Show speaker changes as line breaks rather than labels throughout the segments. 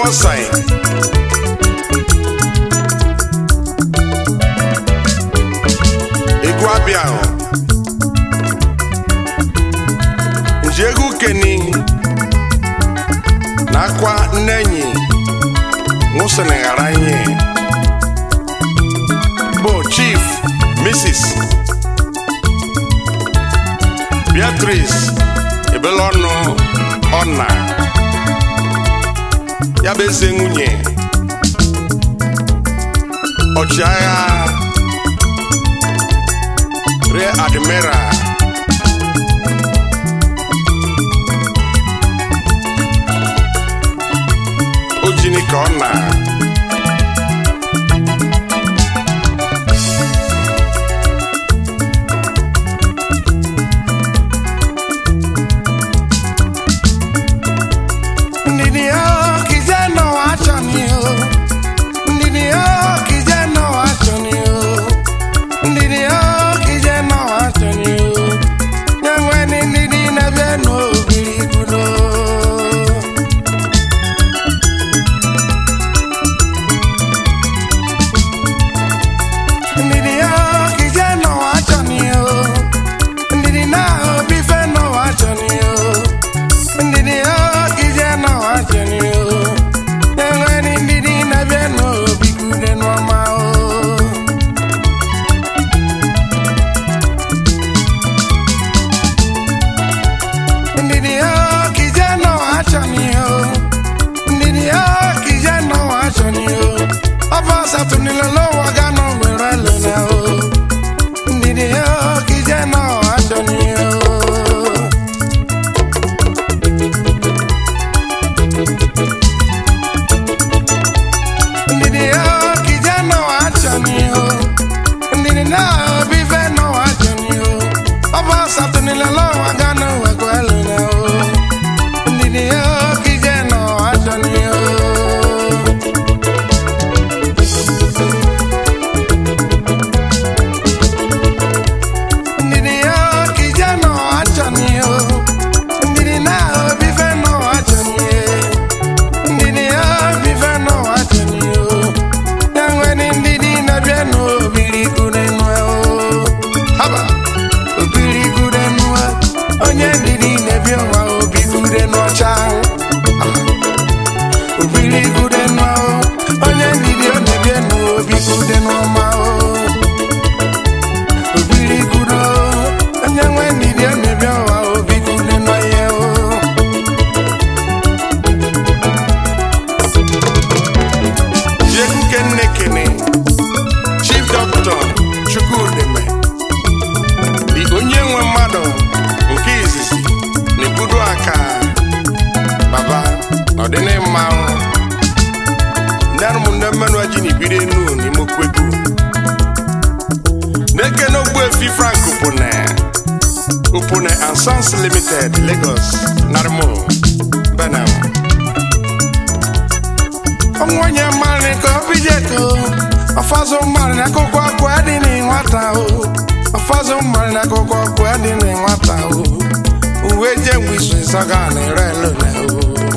ọsai egwu abịa ahụ nji egwu keni na akwa nne enyi nwụsịrị ghara ihe bụ chief mrs beatrice ebelọnụ ọna ya bụ eze nwunye ọchịagha rear admiral ojini ka ọ na
Ndidi yo kijana wachani yo Ndidi yo kijana wachani yo Ndidi yo kijana wachani yo Nyangwe ni ndidi na beno bilikudo Ndidi yo kijana wachani yo Ndidi na obife no wachani yo ndidi yo kijana wacheni yo enwere ndidi na-abịa n'obi gude n'ọma o ndidi yo kijana wacheni yo ndidi yo kijana wacheni yo ọba satunilolo wagano were lona o ndidi yo kijana wacheni yo ndidi yo kijana wachani yo ndidi na obife no wachani yo ọba satunilelo wagano wekwelu na o ndidi yo kijana wachani yo ndidi yo kijana wachani yo ndidi na obife no wachani yo ndidi ya bife n'ụwa cheni o ya nwere ndidi na-abịa n'obiri gude nwe o haba obiri gude nwe onye ndidi na-ebi ụwa obi gude n'ọcha obiri gude nwe o onye ndidi ọ na-ebi n'obi gude n'ọma o obiri gude o onye nwe ndidi ọ na-ebi ụwa obi gude n'ọhịa o
ji egwu kenne kene chief doctor chukwudeme dị onye nwe mmadụ nke izizi na-ebudo aka baba n'ọdịnịmma ndị arụmụnne mmenụ ji na ibiri enu n'ime okwego na-ekene ogbuefi frank opone opone and sons limited lagos narimo benam
onwenye mmarị ka obi jeko ọfọzụ mmarị na akwụkwọ ọkụ adị na nwata o ọfọzụ mmarị na akwụkwọ ọkụ adị na nwata o uwe je mgbe isu ịsọga na ere elu na o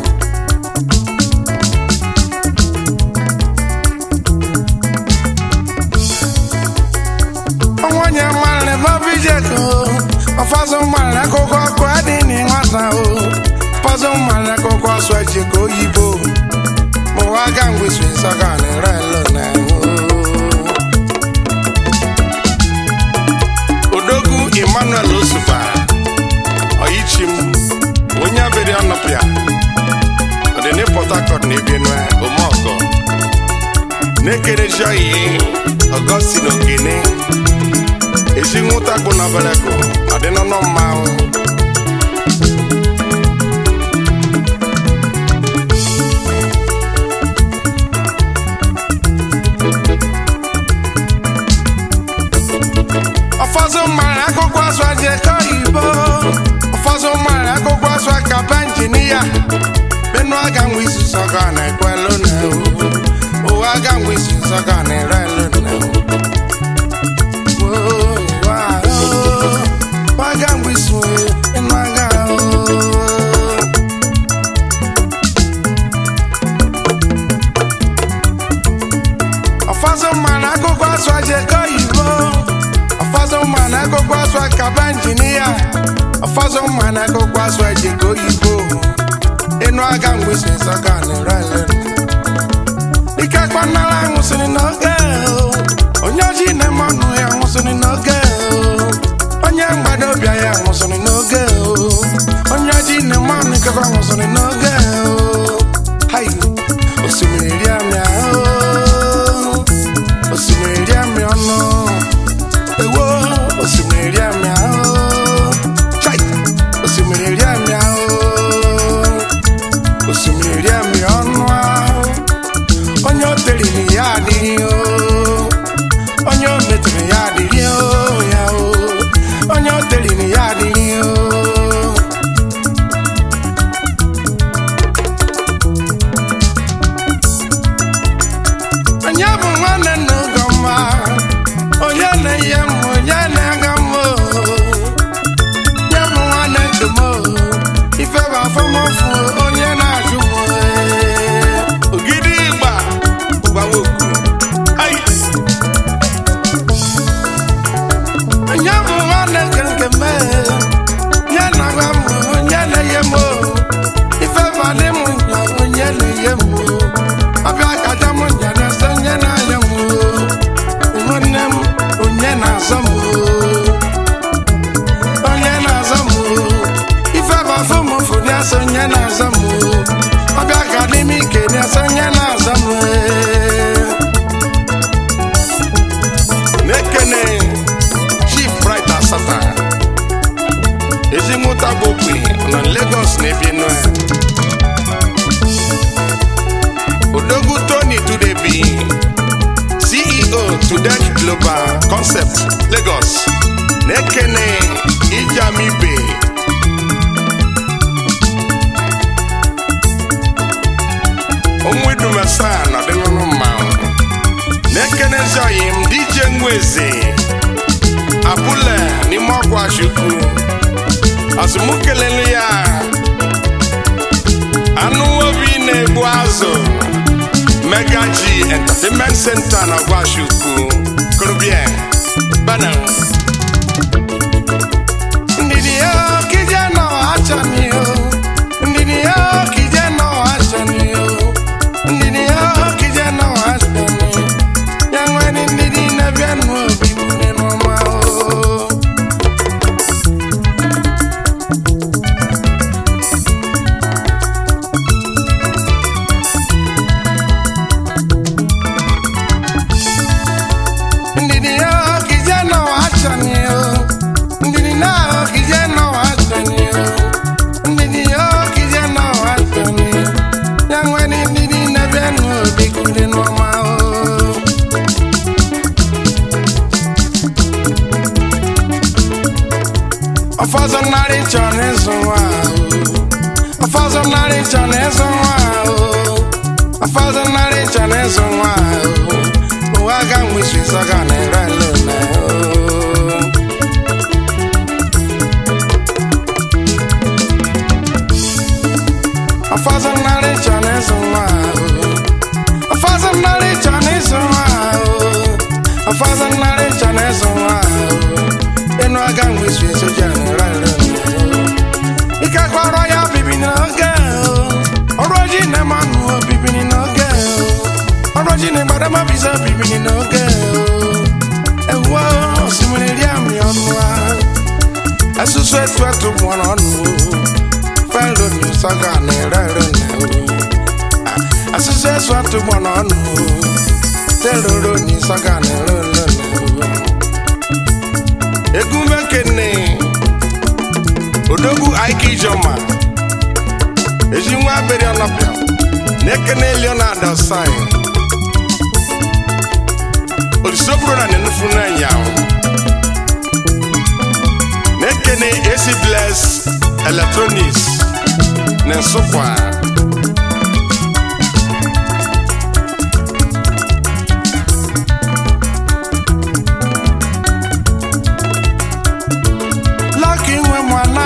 onwenye mmarị ka obi jeko ọfọzụ mmarị na akwụkwọ ọkụ adị na nwata o ọfọzụ mmarị na akwụkwọ ọsọ ejeko oyibo mụwaga mgbesu ịsọga na-ere elu na
odogwu emmanuel osupa oyichim onye abịrị ọnọpịa ọdịni port harcourt na ebenue omeọgọ na-ekereji oyi ọgọstin ogene ezi nwụta kpụ na beleko ọdịnọnọ mmanwụ
ụfọdụ mara akwụkwọ asụ ajekọ igbo ụfọdụ mara akwụkwọ asụ akapa injinia benu aga nwe isi sọga na ekwelu na ụwa aga nwe isi sọga na ere elu na waga nwe isi enu aga ọfọzọ mma na akụkọ azụ eji ka oyibo ịnụ aga mgbesi nsọga na-ere ike kpanara nwụsịrị n'oge o. onye oji na-eme ọnụ ya nwụsịrị n'oge o. onye mgbado bịa ya nwụsịrị n'oge o. onye oji na-eme ọnụ ikekwa nwụsịrị n'oge o. Hai, osimiri ri amịa o. osimiri ri amịa ọnụ ewo osimiri ri amịa o. Chai, osimiri ri amịa o. osimiri ri amịa ọnụ ahụ onye o teriri ya adịghị o onye o metụrụ ya adịghị o ya o onye o teriri ya adịghị o onye bụ nwanne nna ụgọma onye na-eye m onye na-aga m o onye bụ nwanne nke m o ife bụ afọmọfụ onye na-ajụ m o ogidi ịgba gbawoku ai onye bụ nwanne nke nke m e, onye na-agwa m onye na-eye m o ife bụ adị m nya onye na-eye m o ọbịa kaja m nya na-ese onye na-anya m o nwanne m onye na-azọ m o onye na-azọ m o ife bụ afọ m ụfụ na-ese onye na-azọ m o ọbịa ka dị m ike na-ese onye na-azọ m e.
na-ekene chief bright asata ezi nwụta bụ okwe na lagos na-ebi nue odogwu tony tudebi ceo tudek global concept lagos na-ekene ijamibe onwedumasa na ọdịnụlụ mmanwụ na-ekenezi oyi m dj nweze abụle n'ime ọgwụ chukwu azụmụ kelelu ya anụ obi na-egbu azụ mega g entertainment center na ọgwụ chukwu korobien bana
ndidi yo kije no achani yo ndidi yo kije no achani yo ndidi yo kije no achani yangwani ndidi na bianu obibu ni mama o ndidi yo kije no achani yo ndidi na kije no achani yo ndidi yo kije no achani yangwani ndidi na bianu obibu ni mama o ọfọzọ narị nchọ n'ịzụ nwa ahụ ọfọzọ narị nchọ n'ịzụ nwa ahụ ọfọzọ narị nchọ n'ịzụ nwa ahụ ụwa ga nwesi zọga na ere lona ọfọzọ narị nchọ n'ịzụ nwa ahụ ọfọzọ narị nchọ n'ịzụ nwa ahụ ọfọzọ narị nchọ n'ịzụ nwa ahụ ịnụ aga nwesi soja na ere lona ike kọrọ ya bibi n'oge o. ọrụ oji na-emanụ obibini n'oge o. ọrụ oji na-egbadama biza bibini n'oge o. ewu osimiri ri amị ọnụ a asụsụ etu etu gbọrọ ọnụ o. felo ni saga na-ere ere na o. asụsụ etu etu gbọrọ ọnụ o. teloro ni saga na-ere ere na o.
egwu mekene odogwu aike ijoma ezi nwa abịrị ọnọpịa na-ekene leonard osai olisoburu na nenufu n'anya na-ekene esi bless electronics na nsụkwa
Lucky nwe mwana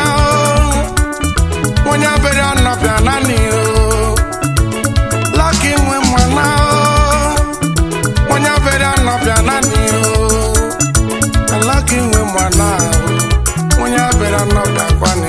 o onye abịrị ọnọbịa naanị o Lucky nwe mwana o onye abịrị ọnọbịa naanị o Lucky nwe mwana o onye abịrị ọnọbịa kwani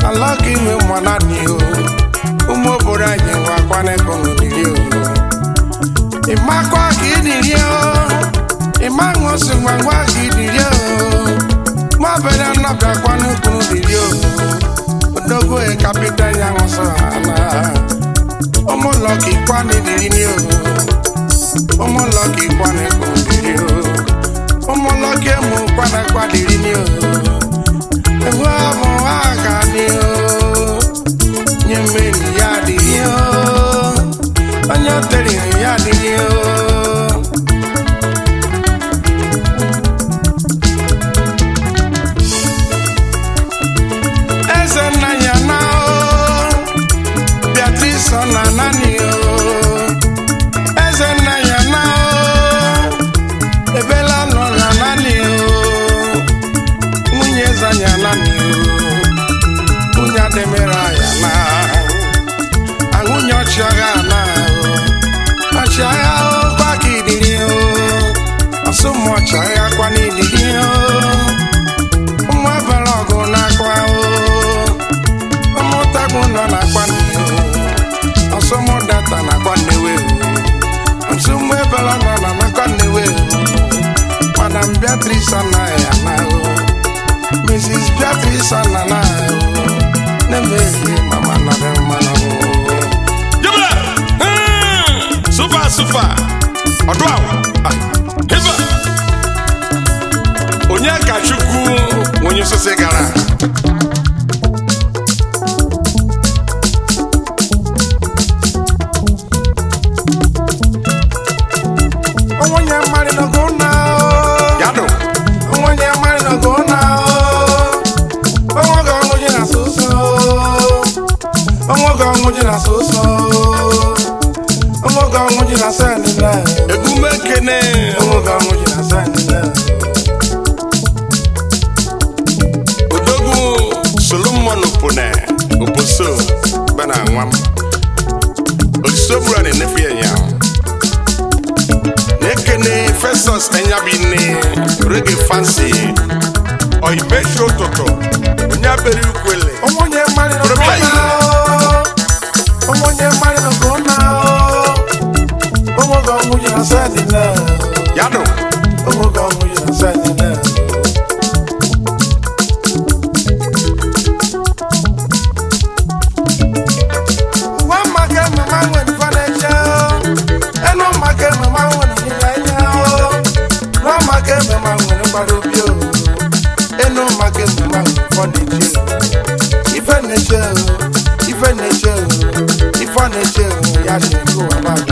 ala ka ime mwana ni o ụmụ obodo anyị nwe akwana ego n'odiri o ịmakwa ka ịdịrị o ịma ṅụsị ngwa ngwa ka ịdịrị o ma bere nnọbịakwa n'ukwu n'odiri o odogo e kapịta ya ṅụsị ala ụmụlọ ka ịkwa n'idiri ni o ụmụlọ ka ịkwa n'ego n'odiri o ụmụlọ ka emu kwana kwadiri ni o ewu ọmụ aka ni o nye mmeri ya adịghị o onye o tere ya adịghị o eze nna ya na o beatrice ọ na nani o eze nna ya na o ebela nọ na nani o nwunye eze ya nani o nwunye adịmera ya na ahụnye ọchịagha na o ọchịagha o kwa ka idiri o ọsụmụ ọchịagha kwa n'idiri o ụmụ ebere ọgụ na-akwa o ụmụntakwu nọ na-akwa nne o ọsụmụ data na-akwa nnewe o ọsụmụ ebere nọ na nakwa nnewe o madam beatrice anaghị ana o mrs beatrice anana o na-emeghe mama nọrọ mmanụ o
Jibla! Hmm! Super, super! Ọdụ ahụ! Ah, Hiba! Onye ka Chukwu onye osisi gara?
onwenye mmadụ nọgo na o
Yadụ!
onwenye mmadụ nọgo na o onwe ga ọṅụ ji na soso onwe ga ọṅụ ji na soso onwe ga ọṅụ ji na sendile
Egume kene!
onwe ga ọṅụ ji na sendile
Odogwu Solomon Opone Oposo bana nwam. Olisobura na-enefe ya ya. Na-ekene Festus Enyabine Reggae Fancy Oimechi ụtụtụ onye abere ukwele
onwenye mmadụ nọgo na o onwenye mmadụ nọgo na o onwe ga ọṅụ ji na sendile
Yadụ!
onwe ga ọṅụ ji na sendile Nwa maka mama nwere fọneche enu maka mama nwere ịnyịnya o nwa maka mama nwere mgbara obi o enu maka mama nwere fọneche ife neche o ife neche o ife neche o ya dị nke ụwa mmadụ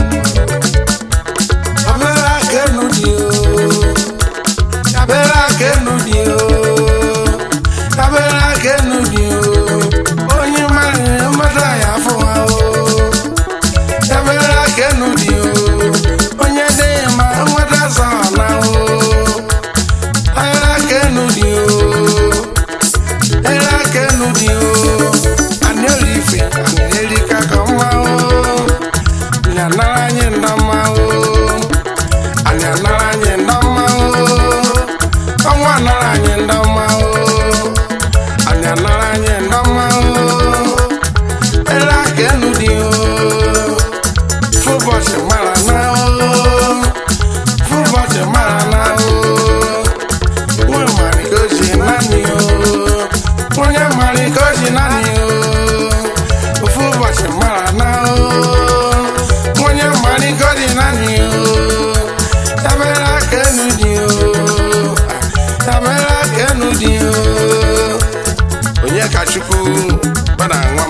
abere aka enu dị o abere aka enu dị o abere aka enu dị o onye mmadụ mmadụ anyị afọ ha o Ebere aka enu dị o onye dị ma nweta zọ na o Ebere aka enu dị o Ebere aka enu dị o Anyị eri ife anyị eri ka ka mma o Anyị anara anyị nda mma o Anyị anara anyị nda mma o Ọnwa anara anyị nda mma o Anyị anara anyị nda mma o Ebere aka enu dị o fúbọ̀ṣì mara náà ó fúbọ̀ṣì mara náà ó wọ́n mari kó ṣe náà ni ó wọ́n yẹ mari kó ṣe náà ni ó fúbọ̀ṣì mara náà ó wọ́n yẹ mari kó ṣe náà ni ó tabẹ́rẹ́ kẹ́nu di ó tabẹ́rẹ́ kẹ́nu di ó.
onye ka Chukwu bana nwam.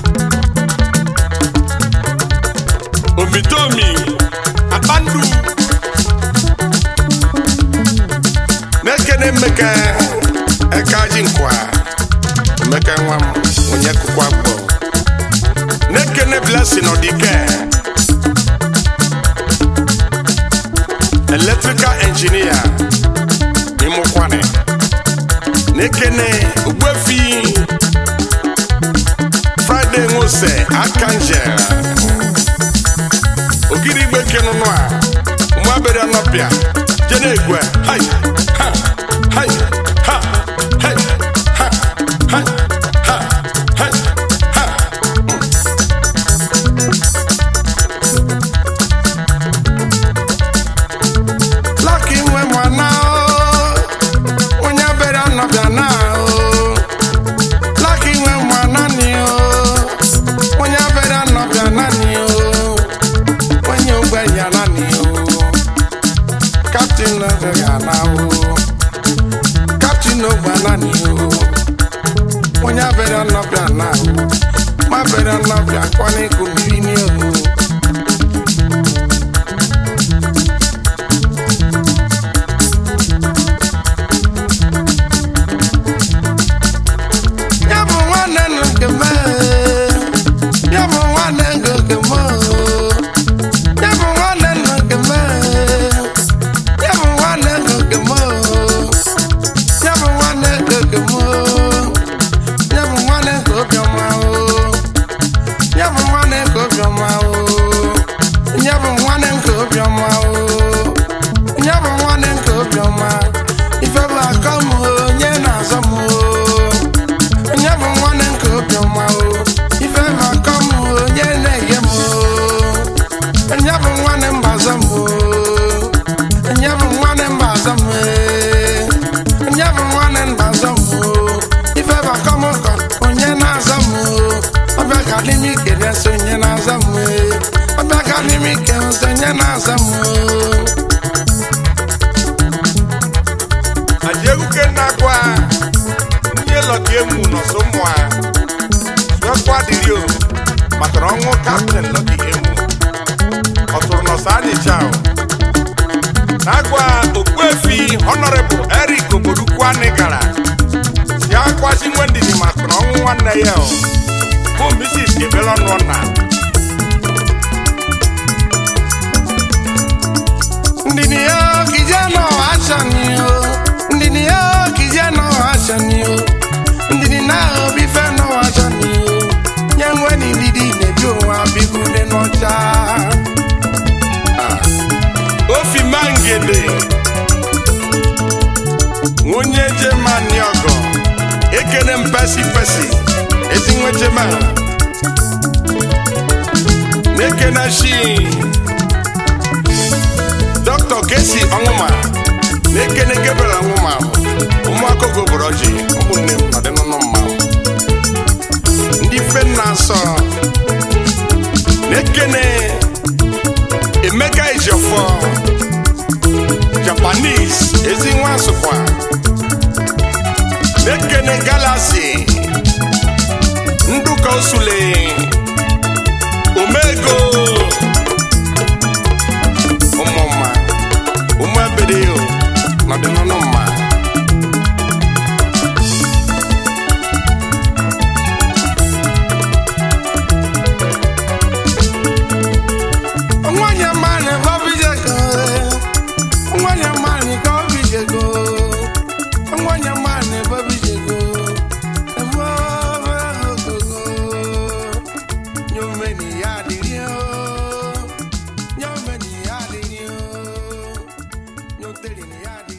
Omitomi Akpandu na-ekene mmeke eka ji nkwa mmeke nwa m onye kụkwa gbọ na-ekene blessing ọdike electrical engineer ịmụkwane na-ekene ogbuefi Friday nwose Archangel ogiri igbe kenụnụ a ụmụabere ọnọpịa jene egwe hai ha hai ha hai ha hai ha
ya bere ọnọbịa na ma bere ọnọbịa kwana ịkụ mmiri n'ihu ya bụ nwanne nụ nke m ya bụ nwanne nụ nke m ya bụ nwanne nụ nke m ya bụ nwanne nụ nke m ya bụ nwanne nụ nke m ya bụ nwanne nke obiọma ya bụ nwanne nke obiọma ya bụ nwanne nke obiọma ya bụ nwanne nke obiọma ife bụ akọ m onye na-azọ m onye bụ nwanne nke obiọma o ife bụ akọ m onye na-enye m onye bụ nwanne mbazọ m onye bụ nwanne mbazọ m onye bụ nwanne mbazọ m ife bụ akọ m kọ onye na-azọ m ọbịa ka dị m ike na-eso onye na-azọ m ọbịa ka dị m ike nso onye na-azọ m
ajieguke na-agwa ndị lọta emu nọsọ mmụọ suekwa dịrị o maka na ọnwụ kapten lọta emu ọ tụrụ nọsọ anịcha o na-agwa okpuefi honorable eric oborukwu anị gara si akwasị nwe ndidi maka na ọnwụ nwanne ya o bụ mrs ebelọnụ na
ndini yo kijana achani yo ndini yo kijana achani yo ndini na obi fe no achani yo nyangwe ni ndidi nebi owa bigude n'ọcha
ofi mangede nwunye jemani ọgọ ekene mpesi pesi ezi nwe jema na-ekene shi dọkịta kesi ọnwụma na-ekene gebere ọnwụma ụmụaka ogoboroji ụmụnne m ọdịnụnụ mma ndị fe nna asọ na-ekene emeka ejiofor japanese ezi nwa sụkwa na-ekene galasi nduka osule omego ụmụmma ụmụ ebedeo n'ọdịnụnụ mma
nwanyị mmanị ka obi jego nwanyị mmanị ka obi jego nwanyị mmanị ka obi jego ebe ogogo nyomeni ya adịrị o nyomeni ya adịrị o nyotere ya adịrị